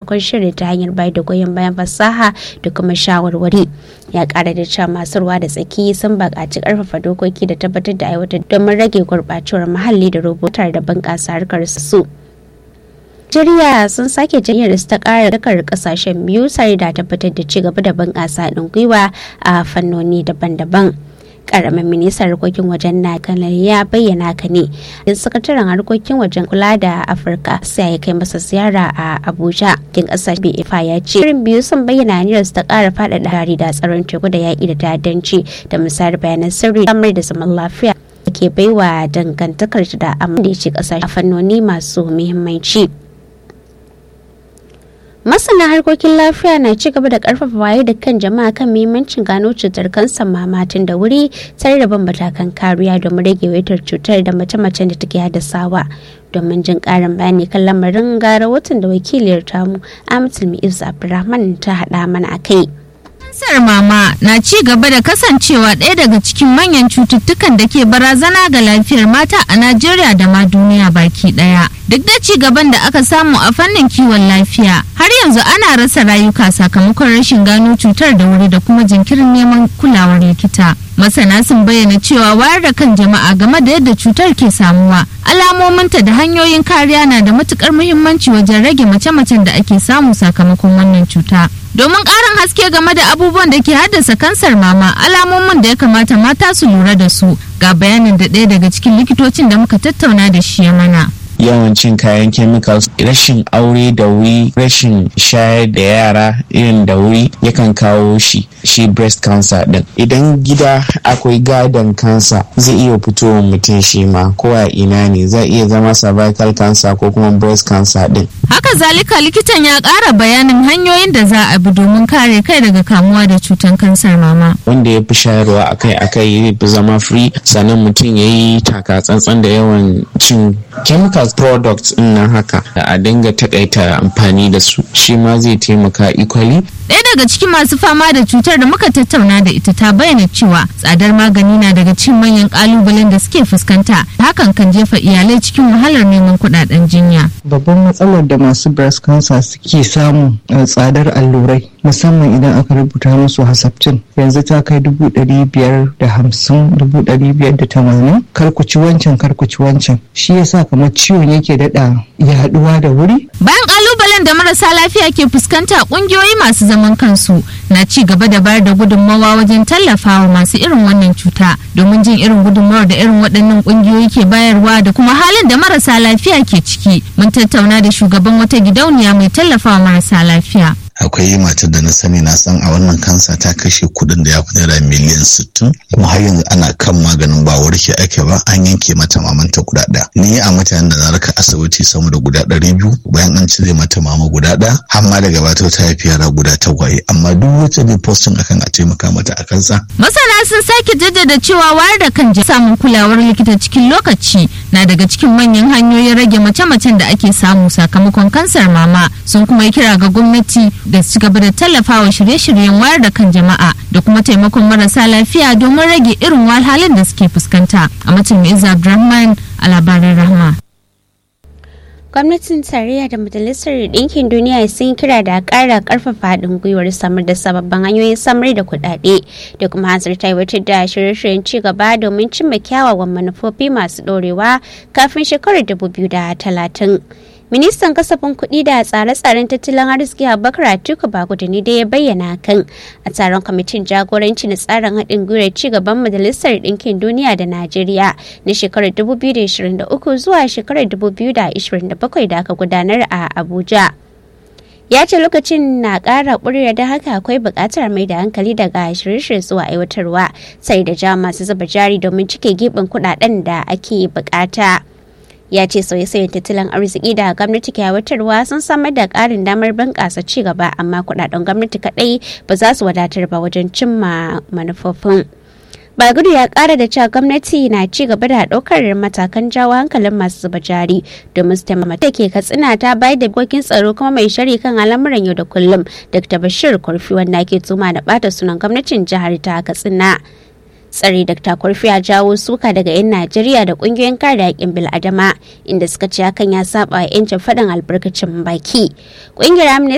kun shirin ta hanyar bayar da goyon bayan fasaha da kuma shawarwari ya kara da cewa masu ruwa da tsaki sun buƙaci ƙarfafa dokoki da tabbatar da aiwatar domin rage gurɓacewar muhalli da rubutar da bunƙasa harkar su. Najeriya sun sake janyar ta ƙara dakar ƙasashen biyu sai da tabbatar da ci gaba da bunƙasa haɗin gwiwa a fannoni daban-daban. karamin ministan harkokin wajen na ya bayyana ka ne da sakataren harkokin wajen kula da afirka sai ya kai masa ziyara a abuja kin kasar bfa ya ce irin biyu sun bayyana aniyar su ta kara faɗaɗa hari da tsaron teku da yaƙi da ta'addanci da misayar bayanan sirri samar da zaman lafiya da ke baiwa dangantakar da amma da ya ce ƙasashe a fannoni masu muhimmanci. masana harkokin lafiya na ci gaba da karfafa waye da kan jama'a kan muhimmancin gano cutar kansar mamatin da wuri tare da ban matakan kariya domin rage waitar cutar da mace-macen da take haddasawa domin jin karin bayani kan lamarin gara watan da wakiliyar tamu amatul mu'iz abdulrahman ta hada mana a kai Kansar mama na ci gaba da kasancewa ɗaya daga cikin manyan cututtukan da ke barazana ga lafiyar mata a Najeriya da ma duniya baki ɗaya. Duk da ci gaban da aka samu a fannin kiwon lafiya, har yanzu ana rasa rayuka sakamakon rashin gano cutar da wuri da kuma jinkirin neman kulawar likita. Masana sun bayyana cewa wayar da kan jama'a game da yadda cutar ke samuwa, alamominta da hanyoyin kariya na da matukar muhimmanci wajen rage mace-macen da ake samu sakamakon wannan cuta. domin ƙarin haske game da abubuwan da ke haddasa kansar mama alamomin da ya kamata mata su lura da su ga bayanin da ɗaya daga cikin likitocin da muka tattauna da shi ya mana. yawan cin kayan chemicals rashin aure da wuri rashin shayar da yara irin da wuri yakan kawo shi shi breast cancer din idan gida akwai gadon cancer zai iya fitowa mutum shi ma ko a ina ne zai iya zama cervical cancer ko kuma breast cancer din haka zalika likitan ya ƙara bayanin hanyoyin da za a bi domin kare kai daga kamuwa da cutar kansar mama wanda ya fi shayarwa akai-akai zai fi zama free sannan mutum ya yi taka tsantsan da yawan cin chemicals products din nan haka da a dinga takaita amfani da su shi ma zai taimaka equally Ɗaya daga cikin masu fama da cutar da muka tattauna da ita ta bayyana cewa tsadar magani na daga cikin manyan kalubalen da suke fuskanta hakan kan jefa iyalai cikin wahalar neman kuɗaɗen jinya. Babban matsalar da masu breast cancer suke samu tsadar allurai musamman idan aka rubuta musu hasaptin yanzu ta kai dubu ɗari biyar da hamsin dubu ɗari biyar da tamanin karkuci wancan karkuci wancan shi yasa kamar ciwon yake daɗa yaɗuwa da wuri. Bayan kalubalen da marasa lafiya ke fuskanta ƙungiyoyi masu zaman kansu na ci gaba da bayar da gudunmawa wajen tallafawa masu irin wannan cuta domin jin irin gudunmawar da irin waɗannan ƙungiyoyi ke bayarwa da kuma halin da marasa lafiya ke ciki mun tattauna da shugaban wata gidauniya mai tallafawa marasa lafiya. akwai matar da na sani na san a wannan kansa ta kashe kudin da ya fi naira miliyan sittin kuma har yanzu ana kan maganin ba warke ake ba an yanke mata mamanta guda ɗaya ni a mutanen da na raka asibiti sama da guda ɗari biyu bayan an cire mata mama guda ɗaya har ma daga bata ta haifi yara guda tagwaye amma duk wacce bai postin akan a taimaka mata a kansa. masana sun sake jaddada cewa wayar da kan samun kulawar likita cikin lokaci na daga cikin manyan hanyoyin rage mace-macen da ake samu sakamakon kansar mama sun kuma yi kira ga gwamnati da su gaba da tallafawa shirye-shiryen wayar da kan jama'a da kuma taimakon marasa lafiya domin rage irin wahalhalun da suke fuskanta a mutum Izza Abdulrahman a labaran rahma. gwamnatin tarayya da majalisar ɗinkin duniya sun kira da ƙara ƙarfafa haɗin gwiwar samar da sababbin hanyoyin samar da kuɗaɗe da kuma hanzarta aiwatar da shirye-shiryen ci gaba domin cimma kyawawan manufofi masu ɗorewa kafin shekarar 2030 ministan kasafin kuɗi da tsare-tsaren tattalin arziki abubakar atiku bagudu ne da ya bayyana kan a taron kwamitin jagoranci na tsarin haɗin gwiwar ci gaban majalisar ɗinkin duniya da najeriya na shekarar 2023 zuwa shekarar 2027 da aka gudanar a abuja ya ce lokacin na ƙara ƙuriya da haka akwai buƙatar mai da hankali daga shirye-shirye zuwa aiwatarwa sai da ja masu zuba jari domin cike gibin kuɗaɗen da ake buƙata. ya ce sauye-sauyen tattalin arziki da gwamnati ke aiwatarwa sun samar da ƙarin damar bunƙasa ci gaba amma kuɗaɗen gwamnati kaɗai ba za su wadatar ba wajen cimma manufofin. Bagudu ya kara da cewa gwamnati na ci gaba da ɗaukar matakan jawo hankalin masu zuba jari domin su taimaka ke katsina ta bayar da dokokin tsaro kuma mai shari kan al'amuran yau da kullum Dr. Bashir Kurfi wanda ke tuma da bata sunan gwamnatin jihar ta Katsina. tsare Dr. Kurfi ya jawo suka daga 'yan Najeriya da kungiyoyin kare haƙƙin bil'adama inda suka ce hakan ya saba 'yancin faɗin albarkacin baki. Ƙungiyar